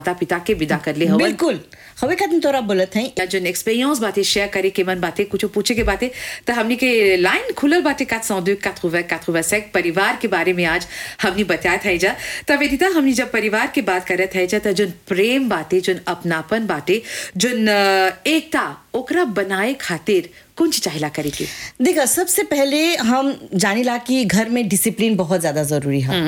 माता पिता के विदा कर ले हवन बिल्कुल हवे खातिर तोरा बोलत हई या जोन एक्सपीरियंस बातें शेयर करे के मन बातें कुछ पूछे के बातें तो हमनी के लाइन खुलल बातें 402 80 85 परिवार के बारे में आज हमनी बताया था जा तब वेदिता हमनी जब परिवार की बात करत है जा तो जोन प्रेम बातें जोन अपनापन बातें जोन अ, एकता ओकरा बनाए खातिर कुछ चाहिला करे के देखा सबसे पहले हम जानीला कि घर में डिसिप्लिन बहुत ज्यादा जरूरी है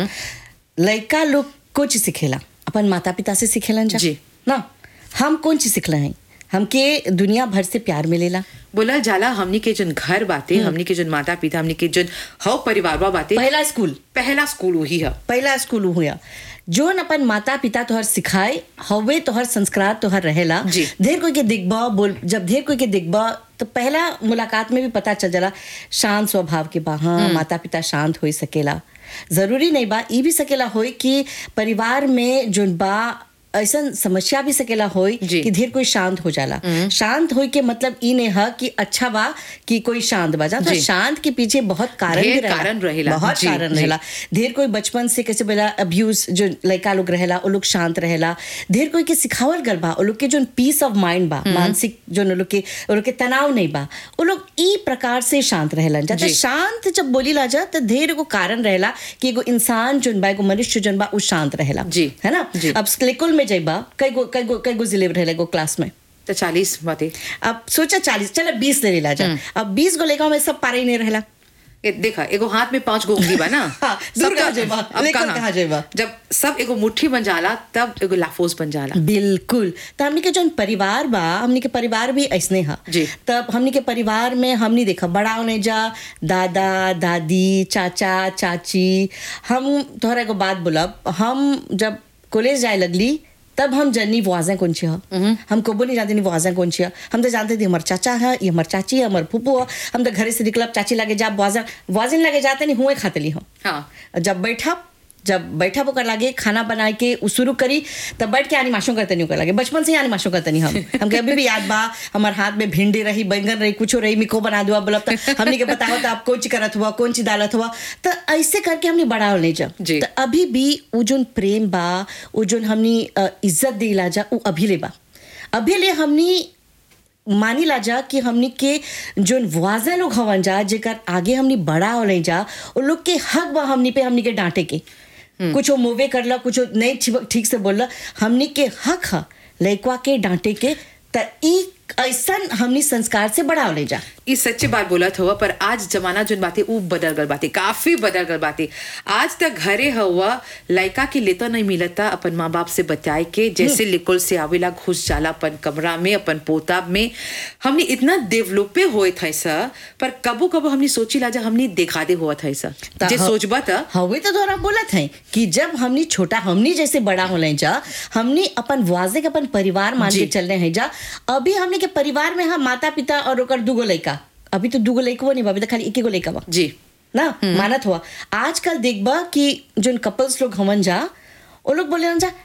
लड़का लोग कुछ सिखेला अपन माता पिता से सिखेलन जा जी। ना हम कौन चीज सिखला है हमके दुनिया भर से प्यार मिलेला बोला जाला हमनी के जोन घर बातें हमनी के जोन माता पिता हमनी के जोन हव परिवार बातें पहला स्कूल पहला स्कूल वही है पहला स्कूल हुआ जोन अपन माता पिता तोहर सिखाए हवे तोहर संस्कार तोहर रहेला जी। ढेर कोई के दिखबा बोल जब ढेर कोई के दिखबा तो पहला मुलाकात में भी पता चल जाला शांत स्वभाव के बा हाँ माता पिता शांत हो सकेला जरूरी नहीं बा ई भी सकेला होई कि परिवार में जोन बा ऐसा समस्या भी सकेला होई जी। कि ढेर कोई शांत हो जाला शांत होई के मतलब ई नहीं है कि अच्छा बा कि कोई शांत बा जा तो जी। शांत के पीछे बहुत कारण भी ढेर रहेला। कारण रहेला। बहुत जी, कारण जी। रहेला ढेर कोई बचपन से कैसे बोला अब्यूज जो लड़का लोग रहेला वो लोग शांत रहेला ढेर कोई के सिखावल गल बा वो लोग के जो पीस ऑफ माइंड बा मानसिक जो लोग के वो लोग के तनाव नहीं बा वो लोग ई प्रकार से शांत रहेला जाते जी। शांत जब बोली ला जा तो ढेर एगो कारण रहेला कि एगो इंसान जोन बा एगो मनुष्य जोन बा वो शांत रहेला जी। है ना जी। अब स्कूल में जाइबा कई गो कई गो कई गो जिले रहेला एगो क्लास में तो चालीस बातें अब सोचा चालीस चलो बीस ले लेला जा अब बीस गो लेगा में सब पारे ही नहीं रहेला ए, देखा एगो हाथ में पांच गो उंगली बा ना हाँ, दूर सबका- कहाँ जेबा? अब लेकर कहाँ? कहाँ जेबा? जब सब एगो मुट्ठी बन जाला तब एगो लाफोस बन जाला बिल्कुल तो हमनी के जो परिवार बा हमनी के परिवार भी ऐसने हा जी। तब हमनी के परिवार में हमनी देखा बड़ा होने जा दादा दादी चाचा चाची हम तोहरा एगो बात बोलब हम जब कॉलेज जाए लगली तब हम जन्नी वाजें कौन ची है हम कबो नहीं जानते नहीं वाजें कौन ची है हम तो जानते थे हमार चाचा है ये हमार चाची है हमार फूफू है हम तो घरे से निकलब चाची लगे जा वाजें वाजिन लगे जाते नहीं हुए खाते ली हम हाँ जब बैठा जब बैठा होकर लागे खाना बना के उ शुरू करी तब बैठ के आनिमाशों करते नहीं होकर लागे बचपन से ही आनिमाशों करते नहीं हम हमके अभी भी याद बा हमारे हाथ में भिंडी रही बैंगन रही कुछ रही मिको बना दुआ बोलब तो हमने के बताओ तो आप कौन ची करत हुआ कौन ची डालत हुआ तो ऐसे करके हमने बड़ा हो नहीं जा जी। तो अभी भी वो जोन प्रेम बा वो जोन हमनी अ, इज्जत दिला जा वो अभी ले बा अभी ले हमनी मानी ला जा कि हमनी के जोन वाजा लोग हवन जा जेकर आगे हमनी बड़ा हो नहीं जा वो लोग के हक बा हमनी पे हमनी के डांटे के कुछ मोवे करला कुछ नहीं ठीक- ठीक से बोलला हमनी के हक है लड़कवा के डांटे के त ई ऐसा हमनी संस्कार से बड़ा हो नहीं जा ई सच्ची बात बोलत हुआ पर आज जमाना जोन बातें ऊ बदल गल बातें काफी बदल गल बातें आज तक घरे हुआ लड़का के लेता नहीं मिलता अपन माँ बाप से बताए के जैसे लिकुल से आवेला घुस जाला अपन कमरा में अपन पोताब में हमने इतना डेवलपे होए थे सर पर कबो कबो हमने सोची ला जा हमने देखा दे हुआ था सर त जे ह- सोचबा था हवे तो तोरा बोलत है कि जब हमनी छोटा हमनी जैसे बड़ा हो जा हमनी अपन वाजे के अपन परिवार मान के जी। चल रहे हैं जा अभी हमनी के परिवार में हम माता पिता और ओकर दूगो लड़का अभी तो दूगो लड़का नहीं बा अभी तो खाली एक एगो लड़का बा जी ना मानत हुआ आजकल देखबा कि जोन कपल्स लोग हमन जा वो लोग बोले जा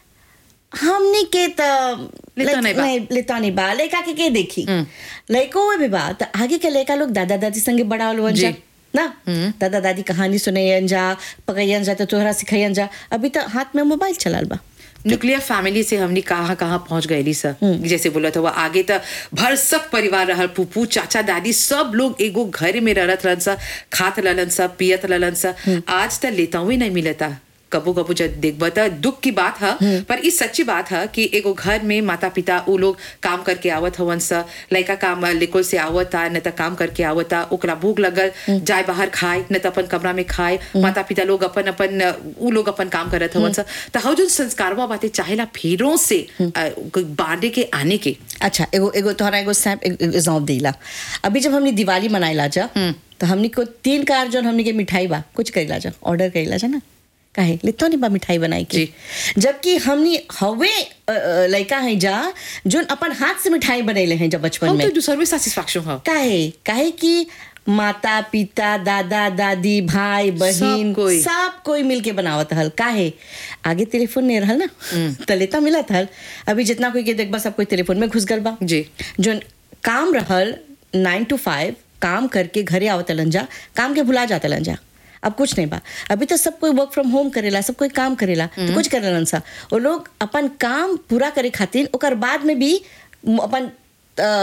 हमनी के त लेता नहीं बा। लेता नहीं बा लड़का के के देखी लड़को हुए भी बा त आगे के लड़का लोग दादा दादी संगे बड़ा होलन जी। जा ना दादा दादी कहानी सुनैयन जा पकैयन जा तो तोहरा सिखैयन जा अभी तो हाथ में मोबाइल चलाल बा न्यूक्लियर फैमिली से हमने कहाँ कहाँ पहुंच गए सर जैसे बोला था वो आगे तक भर सब परिवार रहल पुप्पू चाचा दादी सब लोग एगो घर में रहत रहन सा खात रहलन सा पियत रहलन सा आज तक लेता हुए नहीं मिलता कबो कबो जब देखबा त दुख की बात है पर इस सच्ची बात है कि एगो घर में माता पिता वो लोग काम करके आवत हवन सा लड़का काम लिकोल से आवत आ न त काम करके आवत आ ओकरा भूख लगल जाए बाहर खाए न त अपन कमरा में खाए माता पिता लोग अपन अपन उ लोग अपन काम करत हवन सा त हौ जो संस्कारवा बातें चाहेला फेरों से अ, बांधे के आने के अच्छा एगो एगो तोहरा एगो सैप एग्जाम देला अभी जब हमने दिवाली मनाइला जा तो हमनी को तीन कार जोन हमनी के मिठाई बा कुछ करेला जा ऑर्डर करेला जा ना काहे लेतो नहीं बा मिठाई बनाई के जबकि हमनी हवे अ, अ, लड़का है जा जोन अपन हाथ से मिठाई बनैले हैं जब बचपन हौ में तो दूसर में सेटिस्फैक्शन है काहे काहे कि माता पिता दादा दादी भाई बहन कोई। सब कोई मिलके बनावत हल काहे आगे टेलीफोन नहीं रहल ना तलेता मिलत हल अभी जितना कोई के देखबा सब कोई टेलीफोन में घुस गल बा जी। जो काम रहल नाइन टू फाइव काम करके घरे आवत लन जा काम के भुला जात लन जा अब कुछ नहीं बा अभी तो सब कोई वर्क फ्रॉम होम करेला सब कोई काम करेला तो कुछ करेलन सा वो लोग अपन काम पूरा करे खातिर ओकर बाद में भी अपन अ,